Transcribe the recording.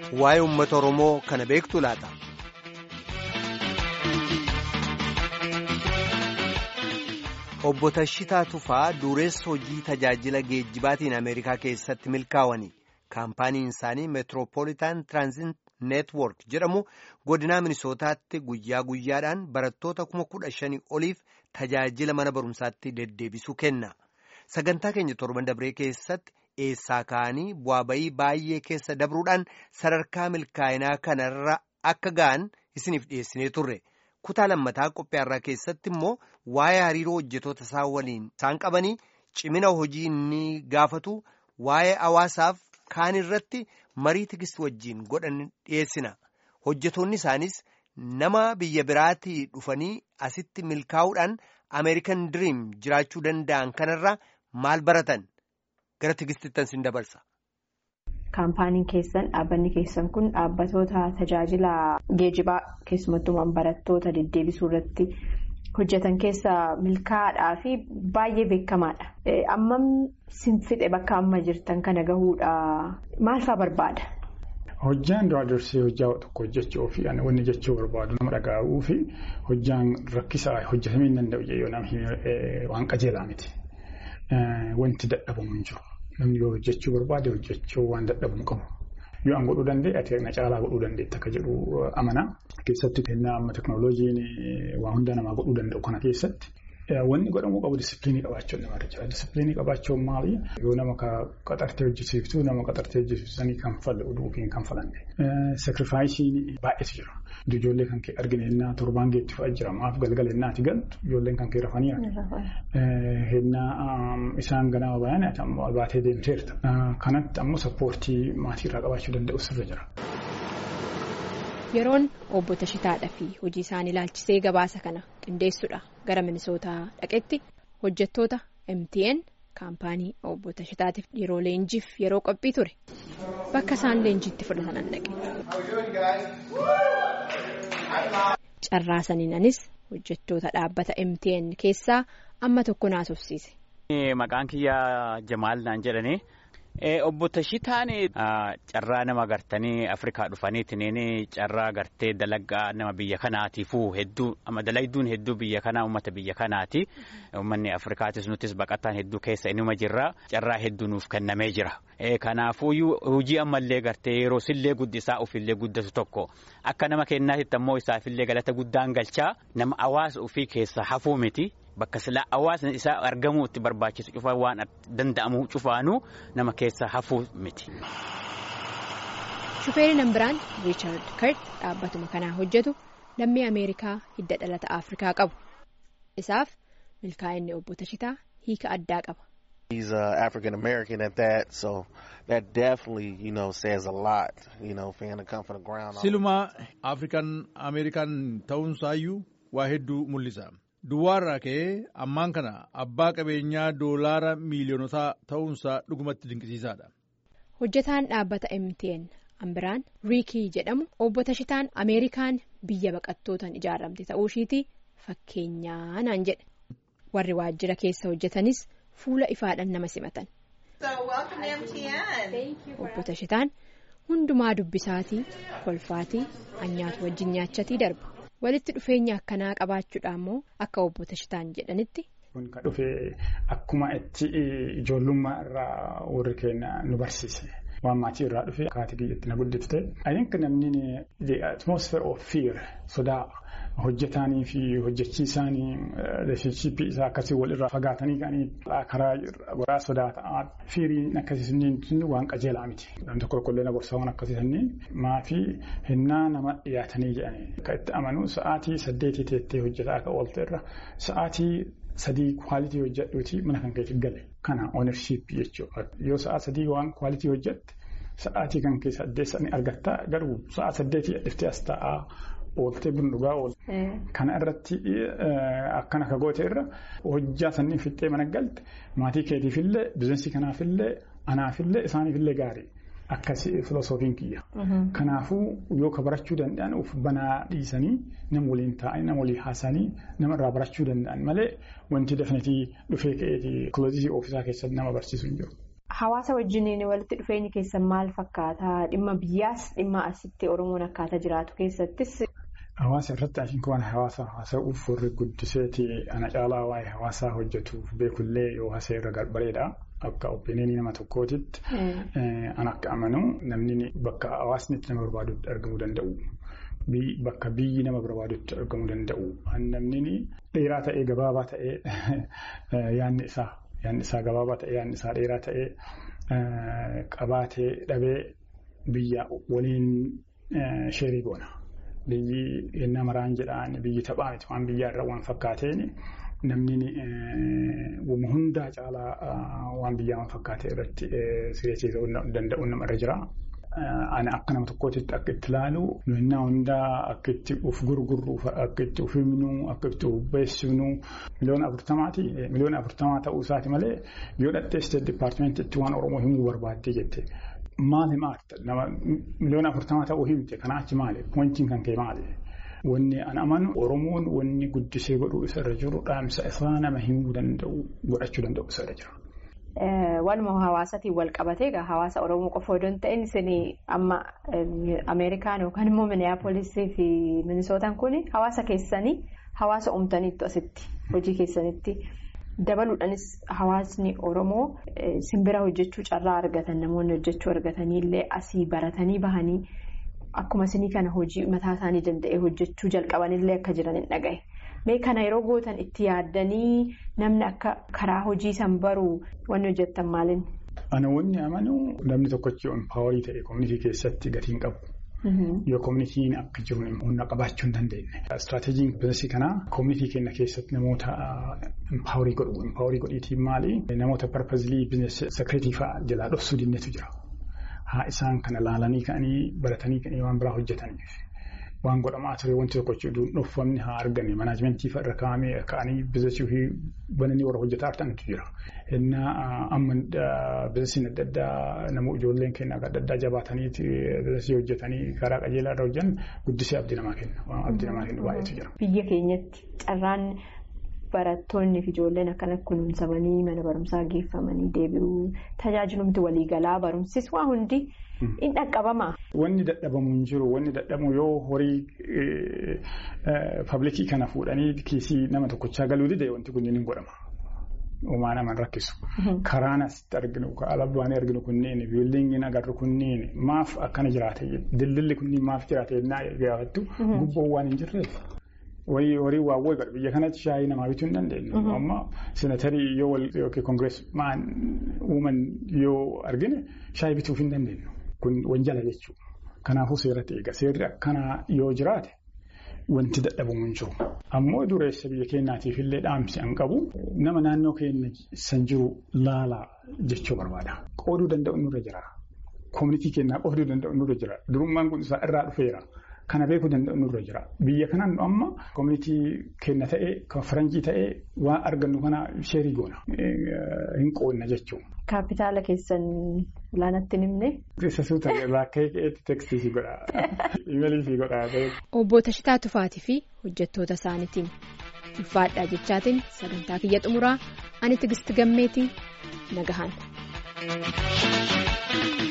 waa'ee uummata Oromoo kana beektu laata. Obbo Tashitaa Tufaa dureessa hojii tajaajila geejjibaatiin Ameerikaa keessatti milkaa'anii kaampaaniin isaanii meetiroopoolitaan tiraanzit neetwoork jedhamu godinaa minisootaatti guyyaa guyyaadhaan barattoota kuma kudha shanii oliif tajaajila mana barumsaatti deddeebisuu kenna. Sagantaa keenya torban dabree keessatti eessaa ka'anii bu'aa bayii baay'ee keessa dabruudhaan sadarkaa milkaa'inaa kanarra akka ga'an isiniif dhiyeessinee turre. kutaa lammataa qophiyaarraa keessatti immoo waa'ee hariiroo hojjetoota isaa waliin isaan qabanii cimina hojii inni gaafatu waa'ee hawaasaaf kaan irratti marii tigisti wajjiin godhan dhiyeessina hojjetoonni isaanis nama biyya biraatii dhufanii asitti milkaa'uudhaan ameerikan diriim jiraachuu danda'an kanarraa maal baratan gara tigistittan sin dabarsa. Kaampaaniin keessan dhaabbanni keessan kun dhaabbatoota tajaajila geejibaa keessumattumaan barattoota deddeebisuu irratti hojjetan keessa milkaa'aadhaa fi baay'ee beekamaadha. Ammam sinfixe bakka amma jirtan kana gahuudha maal fa'aa barbaada? Hojjaan duraa dursee hojjaa tokko hojjechuu fi wanni jechuu barbaadu nama dhaga'uu fi hojjaan rakkisaa hojjetamuu hin danda'u yoo namni waan qajeelaa miti. Wanti dadhabamu hin jiru. Namni yoo hojjechuu barbaade hojjechuu waan dadhabamu qabu. Yoo an godhuu danda'e ati na caalaa godhuu dandeetta akka jedhu amana. Keessatti kennaa amma teekinooloojiin waa hundaa namaa godhuu danda'u kana keessatti wanni godhamuu qabu disipiliinii qabaachuun namarra jira. Disipiliinii qabaachuun maali? Yoo nama qaxartee hojjisiiftu nama qaxartee hojjisiifsanii kanfalu yookiin kanfalanne. Sakrifaayisiin baay'eetu jira. Ijoollee kan kee arginu hennaa torbaan geetti fa'aa jira. Maaf galgala hennaati galtu ijoolleen kan kee rafanii hennaa isaan ganama bayan baatee deemteerta. Kanatti ammoo sappoortii maatiirraa qabaachuu danda'u sirra jira. Yeroon obbo Tashitaadhaa fi hojii isaanii ilaalchisee gabaasa kana qindeessuudha gara minisootaa dhaqetti hojjettoota MTN kaampaanii obbo Tashitaatiif yeroo leenjiif yeroo qophii ture bakka isaan leenjiitti fudhatan dhaqe. Carraasaniinanis hojjettoota dhaabbata MTN keessaa amma tokko naasofsiise. Maqaan kiyyaa Jamaal naan jedhanii. Obbo Tashitaan carraa nama gartanii Afrikaa dhufaniitiin carraa gartee dalagaa nama biyya kanaatiifuu hedduu dalagduun hedduu biyya kanaa uummata biyya kanaati. Uummanni Afrikaatis nutis baqataan hedduu keessa inuma jirra. Carraa hedduu nuuf kennamee jira. Kanaafuu hojii ammallee gartee yeroo sillee guddisaa ofillee guddatu tokko akka nama kennaatitti ammoo isaafillee galata guddaan galchaa nama hawaasa ofii keessa hafuu miti. Bakka silaa hawaasni isaa argamuu itti barbaachisu cufaa waan danda'amu cufaanuu nama keessa hafuu miti. Shufeerii biraan Riichaard Kart dhaabbatuma kanaa hojjetu lammii Ameerikaa hidda dhalata Afrikaa qabu. Isaaf milkaa'inni obbo Tashitaa hiika addaa qaba. He's uh, African American at that, so that definitely, you know, says a lot, you know, for him to come from the ground. Silumaa African American ta'uunsaayyuu waa hedduu mul'isa. Duwwaarraa ka'ee ammaan kana abbaa qabeenyaa doolaara miiliyoonotaa ta'uunsaa dhugumatti dinqisiisaadha. Hojjetaan dhaabbata MTN Ambiraan Riikii jedhamu obbo Tashitaan Ameerikaan biyya baqattootaan ijaaramte ta'uu ishiiti fakkeenyaa naan jedhe. Warri waajjira keessa hojjetanis fuula ifaadhaan nama simatan. Obbo Tashitaan hundumaa dubbisaatii kolfaatii anyaatu wajjin nyaachatii darbu. walitti dhufeenya akkanaa qabaachuudha immoo akka obbo Tashitaan jedhanitti. Kun kan dhufe akkuma itti ijoollummaa irraa warri keenya nu barsiise. Waan maatii irraa dhufe akkaataa biyyatti na guddifte. Ayyinka namni the atmosphere of fear sodaa hojjetaanii fi hojjechiisaanii leeshinshiippii isaa akkasii walirraa fagaatanii ka'anii karaa goraa sodaa ta'aa fiiriin akkasii waan qajeelaa miti. Namni tokko tokkollee na gorsaa waan akkasii sanniin maatii hinnaa nama dhiyaatanii jedhanii akka itti amanuu sa'aatii saddeetii teettee hojjetaa akka oolte irra sa'aatii sadii kwaalitii hojjedhuuti mana kan keetti gale. Kana oonershiippii jechuudha. Yoo sa'a sadii waan kwaalitii hojjette sa'aatii kan keessa addeessanii argattaa garuu sa'a saddeetii dhiftee as taa'aa ooltee buna dhugaa oolte. Kana irratti akkana akka goote irra hojjaa sanniin fixxee mana galte maatii keetiifillee bizinesii kanaafillee anaafillee isaaniifillee gaarii. Akkasii filosoofiin kiyya. Kanaafuu yoo ka barachuu danda'an of banaa dhiisanii nama waliin taa'anii nama waliin haasanii nama irraa barachuu danda'an malee wanti dafnetii dhufee ka'eetii kiloozisii ofiisaa keessatti nama barsiisu hin jiru. Hawaasa wajjiniin walitti dhufeenyi keessan maal fakkaata? Dhimma biyyaas dhimma asitti Oromoon akkaataa jiraatu keessattis. Hawaasa irratti ashiin waan hawaasa haasa'uuf warri guddiseeti ana caalaa waa'ee hawaasaa hojjetuuf beekullee yoo haasa'e irra bareeda. Akka opiiniyinii nama tokkootitti an akka amanu namni bakka hawaasni itti nama barbaadutti argamuu danda'u. Bakka biyyi nama barbaadutti argamuu danda'u. Namni dheeraa ta'ee gabaabaa ta'ee yaanni isaa yaanni isaa gabaabaa ta'ee yaanni isaa dheeraa ta'ee qabaatee dhabee biyya waliin sheerii goona. Biyyi yennaa maraan jedhaan biyyi taphaa miti waan biyyaarra waan fakkaateen namni hundaa caalaa waan biyyaa waan fakkaate irratti sireessiisuu danda'u namarra jira. Ani akka nama tokkootitti akka itti ilaalu yennaa hundaa akka itti of gurgurru akka itti of himnu akka itti of beeksifnu miliyoona afurtamaati miliyoona afurtamaa ta'uu isaati malee yoo dhattee isteet dipaartimentiitti waan oromoo himuu barbaaddee jette. Maal himaata nama miliyoona afurtamaa ta'uu himte kanaa achi maali pointiin kan ka'e maali. Wanni an amanu Oromoon wanni guddisee godhuu isarra jiru dhaamsa isaa nama himuu danda'u godhachuu danda'u isarra jira. Waluma hawaasatiin wal qabatee egaa hawaasa Oromoo qofa odoo hin ta'in isin amma Ameerikaan yookaan immoo Miniyaapolisii fi Minisootaan kun hawaasa keessanii hawaasa uumtaniitu asitti hojii keessanitti. Dabaluudhaanis hawaasni Oromoo simbira hojjechuu carraa argatan namoonni hojjechuu argataniillee asii baratanii bahanii akkuma isinii kana hojii mataa isaanii danda'ee hojjechuu jalqabanillee akka jiran hin dhagahe. Mee kana yeroo gootan itti yaaddanii namni akka karaa hojii san baruu wanni hojjettan maaliin? Ana wanni amanu namni tokkochi empaawarii ta'e koominitii keessatti gatiin qabu. Yoo koominitiin akka jiru humna qabaachuu hin dandeenye. Istiraateejiin biizinasii kanaa koominitii keenya keessatti namoota empaawarii godhu. Empaawarii godhiitiin maali? Namoota parpazilii biizinasii sekireetii fa'aa jalaa dhoksuu dinneetu jira. Haa isaan kana laalanii ka'anii baratanii ka'anii waan biraa hojjetaniif. Waan godhamaa ture wanti tokko dhuunfamni haa argame manaajimentii irra kaa'amee ka'anii biizinasii fi bananii warra hojjetaa argatantu jira. Innaa amma biizinasiin adda addaa namoo ijoolleen keenya adda addaa jabaatanii biizinasii hojjetanii karaa qajeelaa irra hojjan guddisee abdii namaa kenna. Abdii namaa kennu baay'eetu jira. Biyya keenyatti carraan barattoonni fi ijoolleen akkana kunuunsamanii mana barumsaa geeffamanii deebi'uu tajaajilumti waliigalaa barumsis waa hundi. In dhaqqabama. Wanni dadhabamu hin jiru. Wanni dadhabamu yoo horii paablikii kana fuudhanii kiisii nama tokkochaa galuu dide wanti kunniin hin godhama. Uumaa naman rakkisu. Karaan asitti arginu alaabaan arginu kunniin biildiingiin agarru kunniin maaf akkana jiraate daldalli kunniin maaf jiraate yennaa gaafattu gubboon waan hin jirreef. Horii waawwee godha biyya kanatti shaayii namaa bituu hin dandeenyu. Amma senatarii yoo wal yookiin koongirees maan uuman yoo argine shaayii bituuf hin dandeenyu. Kun wanjala jechuudha. Kanaafuu seeratti eega. Seerri akkanaa yoo jiraate wanti dadhabamu hin jiru. Ammoo dureessa biyya keenyaatiif illee dhaamsi an qabu nama naannoo keenya san jiru laalaa jechuu barbaada. Qooduu danda'u nurra jira. Koominitii keenyaa qooduu danda'u nurra jira. Durummaan kun isaa irraa dhufeera. Kana beekuu danda'u nurra jira. Biyya kanaan amma koominitii keenya ta'ee kan faranjii ta'ee waan argannu kana sheerii goona. Hin qoonna jechuudha. Kaapitaala keessan olaanatti nimne. Keessa suuta lakkee keetti tekstii fi godha. Imeelii fi godha. Obbo Tashitaa Tufaatii fi hojjettoota isaaniitiin ulfaadhaa jechaatiin sagantaa kiyya xumuraa ani tigisti gammeetii nagahan.